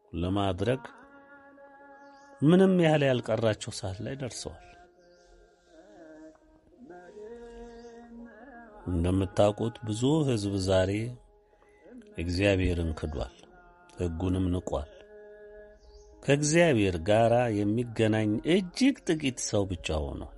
ለማድረግ ምንም ያህል ያልቀራቸው ሰዓት ላይ ደርሰዋል። እንደምታውቁት ብዙ ሕዝብ ዛሬ እግዚአብሔርን ክዷል፣ ሕጉንም ንቋል። ከእግዚአብሔር ጋር የሚገናኝ እጅግ ጥቂት ሰው ብቻ ሆኗል።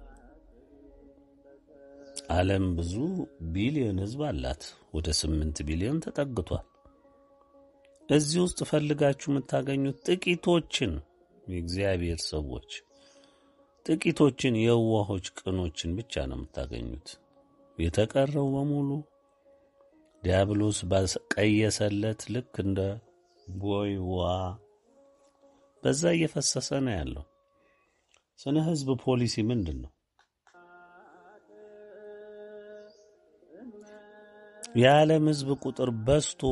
ዓለም ብዙ ቢሊዮን ሕዝብ አላት። ወደ ስምንት ቢሊዮን ተጠግቷል። እዚህ ውስጥ ፈልጋችሁ የምታገኙት ጥቂቶችን የእግዚአብሔር ሰዎች ጥቂቶችን የዋሆች ቅኖችን ብቻ ነው የምታገኙት። የተቀረው በሙሉ ዲያብሎስ ባቀየሰለት ልክ እንደ ቦይ ውሃ በዛ እየፈሰሰ ነው ያለው። ስነ ህዝብ ፖሊሲ ምንድን ነው? የዓለም ህዝብ ቁጥር በዝቶ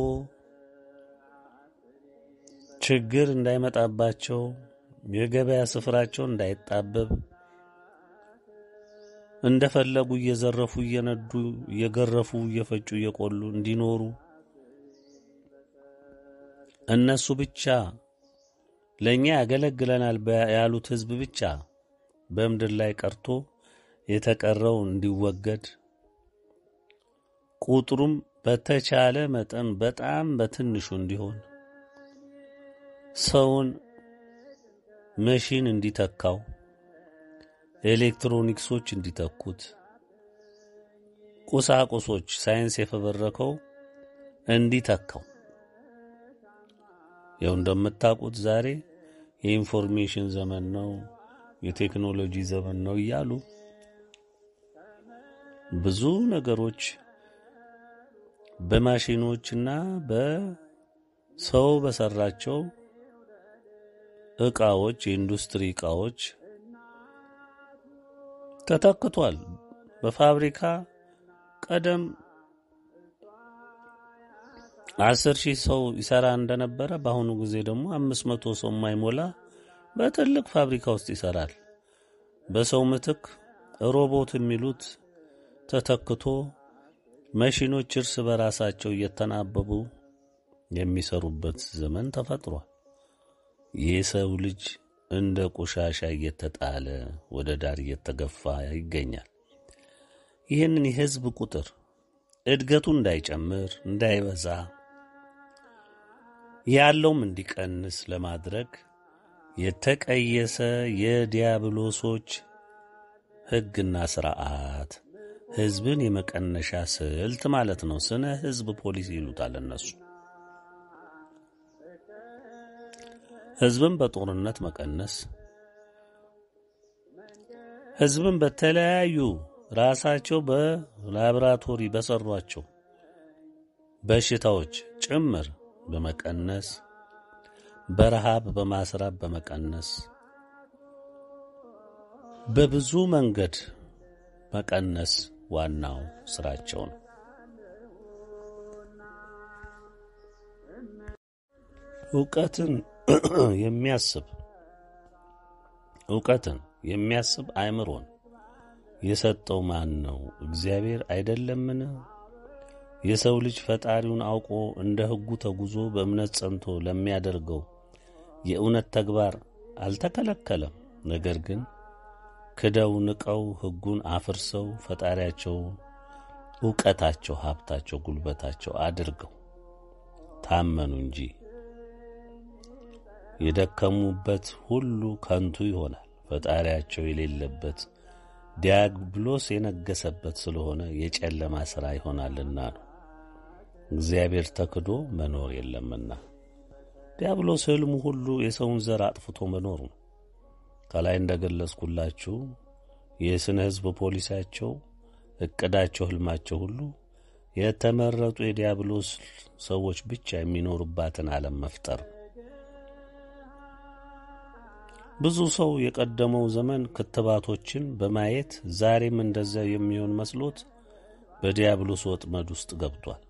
ችግር እንዳይመጣባቸው የገበያ ስፍራቸው እንዳይጣበብ እንደፈለጉ እየዘረፉ እየነዱ እየገረፉ እየፈጩ እየቆሉ እንዲኖሩ እነሱ ብቻ ለእኛ ያገለግለናል ያሉት ህዝብ ብቻ በምድር ላይ ቀርቶ የተቀረው እንዲወገድ ቁጥሩም በተቻለ መጠን በጣም በትንሹ እንዲሆን ሰውን መሺን እንዲተካው ኤሌክትሮኒክሶች እንዲተኩት ቁሳቁሶች ሳይንስ የፈበረከው እንዲተካው ያው እንደምታውቁት ዛሬ የኢንፎርሜሽን ዘመን ነው፣ የቴክኖሎጂ ዘመን ነው እያሉ ብዙ ነገሮች በማሽኖችና በሰው በሰራቸው እቃዎች የኢንዱስትሪ እቃዎች ተተክቷል። በፋብሪካ ቀደም አስር ሺህ ሰው ይሰራ እንደነበረ በአሁኑ ጊዜ ደግሞ አምስት መቶ ሰው የማይሞላ በትልቅ ፋብሪካ ውስጥ ይሰራል። በሰው ምትክ ሮቦት የሚሉት ተተክቶ መሺኖች እርስ በራሳቸው እየተናበቡ የሚሰሩበት ዘመን ተፈጥሯል። የሰው ልጅ እንደ ቆሻሻ እየተጣለ ወደ ዳር እየተገፋ ይገኛል። ይህንን የህዝብ ቁጥር እድገቱ እንዳይጨምር እንዳይበዛ ያለውም እንዲቀንስ ለማድረግ የተቀየሰ የዲያብሎሶች ሕግና ስርዓት ህዝብን የመቀነሻ ስልት ማለት ነው። ስነ ህዝብ ፖሊሲ ይሉታል እነሱ። ህዝብን በጦርነት መቀነስ፣ ህዝብን በተለያዩ ራሳቸው በላቦራቶሪ በሰሯቸው በሽታዎች ጭምር በመቀነስ በረሃብ በማስራብ በመቀነስ በብዙ መንገድ መቀነስ ዋናው ስራቸው ነው። እውቀትን የሚያስብ እውቀትን የሚያስብ አእምሮን የሰጠው ማን ነው? እግዚአብሔር አይደለምን? የሰው ልጅ ፈጣሪውን አውቆ እንደ ሕጉ ተጉዞ በእምነት ጸንቶ ለሚያደርገው የእውነት ተግባር አልተከለከለም። ነገር ግን ክደው ንቀው ሕጉን አፍርሰው ፈጣሪያቸው ዕውቀታቸው፣ ሀብታቸው፣ ጉልበታቸው አድርገው ታመኑ እንጂ የደከሙበት ሁሉ ከንቱ ይሆናል። ፈጣሪያቸው የሌለበት ዲያብሎስ የነገሰበት ስለሆነ የጨለማ ሥራ ይሆናልና ነው። እግዚአብሔር ተክዶ መኖር የለምና ዲያብሎስ ሕልሙ ሁሉ የሰውን ዘር አጥፍቶ መኖር ነው። ከላይ እንደገለጽኩላችሁ የስነ ሕዝብ ፖሊሲያቸው፣ ዕቅዳቸው፣ ሕልማቸው ሁሉ የተመረጡ የዲያብሎስ ሰዎች ብቻ የሚኖሩባትን ዓለም መፍጠር ነው። ብዙ ሰው የቀደመው ዘመን ክትባቶችን በማየት ዛሬም እንደዚያ የሚሆን መስሎት በዲያብሎስ ወጥመድ ውስጥ ገብቷል።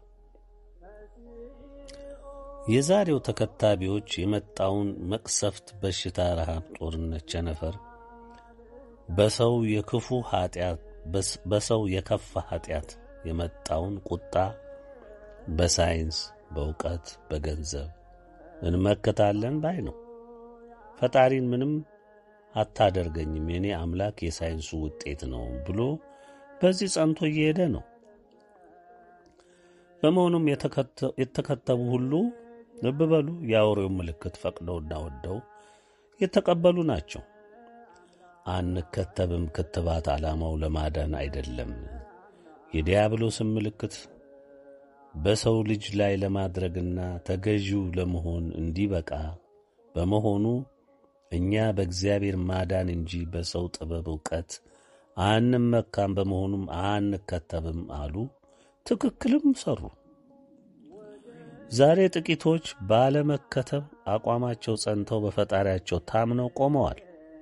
የዛሬው ተከታቢዎች የመጣውን መቅሰፍት፣ በሽታ፣ ረሃብ፣ ጦርነት፣ ቸነፈር በሰው የክፉ ኃጢአት በሰው የከፋ ኃጢአት የመጣውን ቁጣ በሳይንስ በእውቀት በገንዘብ እንመክታለን ባይ ነው። ፈጣሪን ምንም አታደርገኝም የኔ አምላክ የሳይንሱ ውጤት ነው ብሎ በዚህ ጸንቶ እየሄደ ነው። በመሆኑም የተከተቡ ሁሉ ልብ በሉ የአውሬው ምልክት ፈቅደውና ወደው የተቀበሉ ናቸው። አንከተብም ክትባት ዓላማው ለማዳን አይደለም፣ የዲያብሎስን ምልክት በሰው ልጅ ላይ ለማድረግና ተገዢው ለመሆን እንዲበቃ በመሆኑ እኛ በእግዚአብሔር ማዳን እንጂ በሰው ጥበብ ዕውቀት አንመካም፣ በመሆኑም አንከተብም አሉ። ትክክልም ሰሩ። ዛሬ ጥቂቶች ባለመከተብ አቋማቸው ጸንተው በፈጣሪያቸው ታምነው ቆመዋል።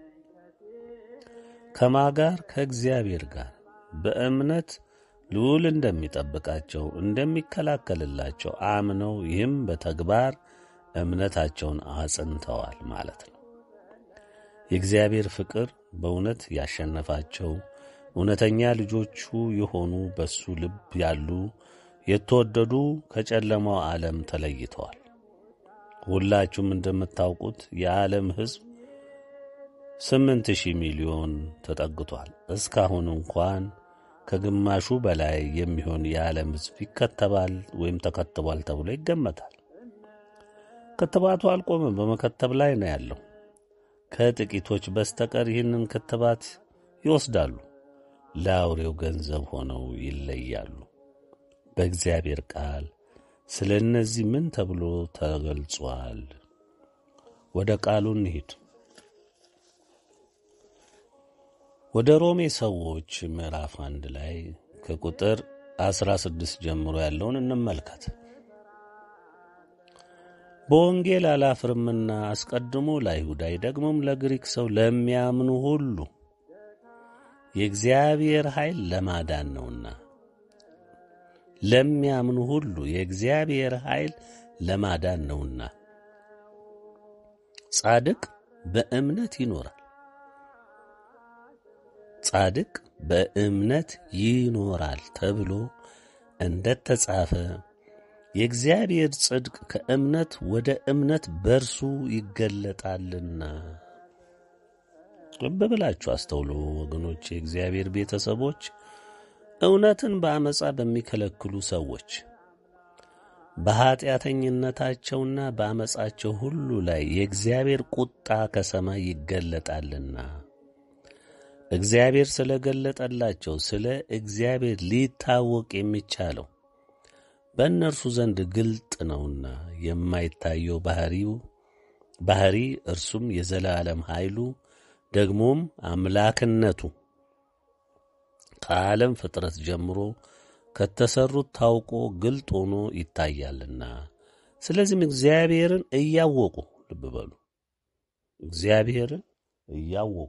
ከማ ጋር ከእግዚአብሔር ጋር በእምነት ልዑል እንደሚጠብቃቸው እንደሚከላከልላቸው አምነው ይህም በተግባር እምነታቸውን አጽንተዋል ማለት ነው። የእግዚአብሔር ፍቅር በእውነት ያሸነፋቸው እውነተኛ ልጆቹ የሆኑ በሱ ልብ ያሉ የተወደዱ ከጨለማው ዓለም ተለይተዋል። ሁላችሁም እንደምታውቁት የዓለም ሕዝብ ስምንት ሺህ ሚሊዮን ተጠግቷል። እስካሁን እንኳን ከግማሹ በላይ የሚሆን የዓለም ሕዝብ ይከተባል ወይም ተከትቧል ተብሎ ይገመታል። ክትባቱ አልቆመም፣ በመከተብ ላይ ነው ያለው። ከጥቂቶች በስተቀር ይህንን ክትባት ይወስዳሉ፣ ለአውሬው ገንዘብ ሆነው ይለያሉ። በእግዚአብሔር ቃል ስለ እነዚህ ምን ተብሎ ተገልጿል? ወደ ቃሉ እንሂድ። ወደ ሮሜ ሰዎች ምዕራፍ አንድ ላይ ከቁጥር አስራ ስድስት ጀምሮ ያለውን እንመልከት። በወንጌል አላፍርምና አስቀድሞ ለአይሁዳዊ ደግሞም ለግሪክ ሰው ለሚያምኑ ሁሉ የእግዚአብሔር ኃይል ለማዳን ነውና ለሚያምኑ ሁሉ የእግዚአብሔር ኃይል ለማዳን ነውና ጻድቅ በእምነት ይኖራል ጻድቅ በእምነት ይኖራል ተብሎ እንደ ተጻፈ የእግዚአብሔር ጽድቅ ከእምነት ወደ እምነት በርሱ ይገለጣልና። ልብ ብላችሁ አስተውሎ ወገኖች፣ የእግዚአብሔር ቤተሰቦች እውነትን በአመፃ በሚከለክሉ ሰዎች በኀጢአተኝነታቸውና በአመፃቸው ሁሉ ላይ የእግዚአብሔር ቁጣ ከሰማይ ይገለጣልና እግዚአብሔር ስለ ገለጠላቸው ስለ እግዚአብሔር ሊታወቅ የሚቻለው በእነርሱ ዘንድ ግልጥ ነውና የማይታየው ባህሪው ባህሪ እርሱም የዘላለም ኃይሉ ደግሞም አምላክነቱ ከዓለም ፍጥረት ጀምሮ ከተሰሩት ታውቆ ግልጥ ሆኖ ይታያልና። ስለዚህም እግዚአብሔርን እያወቁ ልብ በሉ፣ እግዚአብሔርን እያወቁ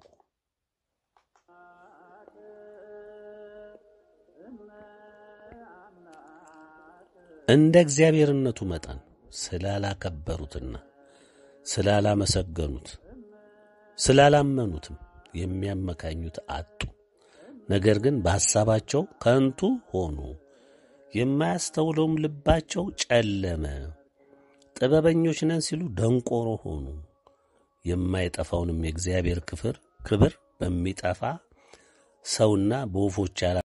እንደ እግዚአብሔርነቱ መጠን ስላላከበሩትና ስላላመሰገኑት ስላላመኑትም የሚያመካኙት አጡ። ነገር ግን በሐሳባቸው ከንቱ ሆኑ፣ የማያስተውለውም ልባቸው ጨለመ። ጥበበኞች ነን ሲሉ ደንቆሮ ሆኑ። የማይጠፋውንም የእግዚአብሔር ክፍር ክብር በሚጠፋ ሰውና በወፎች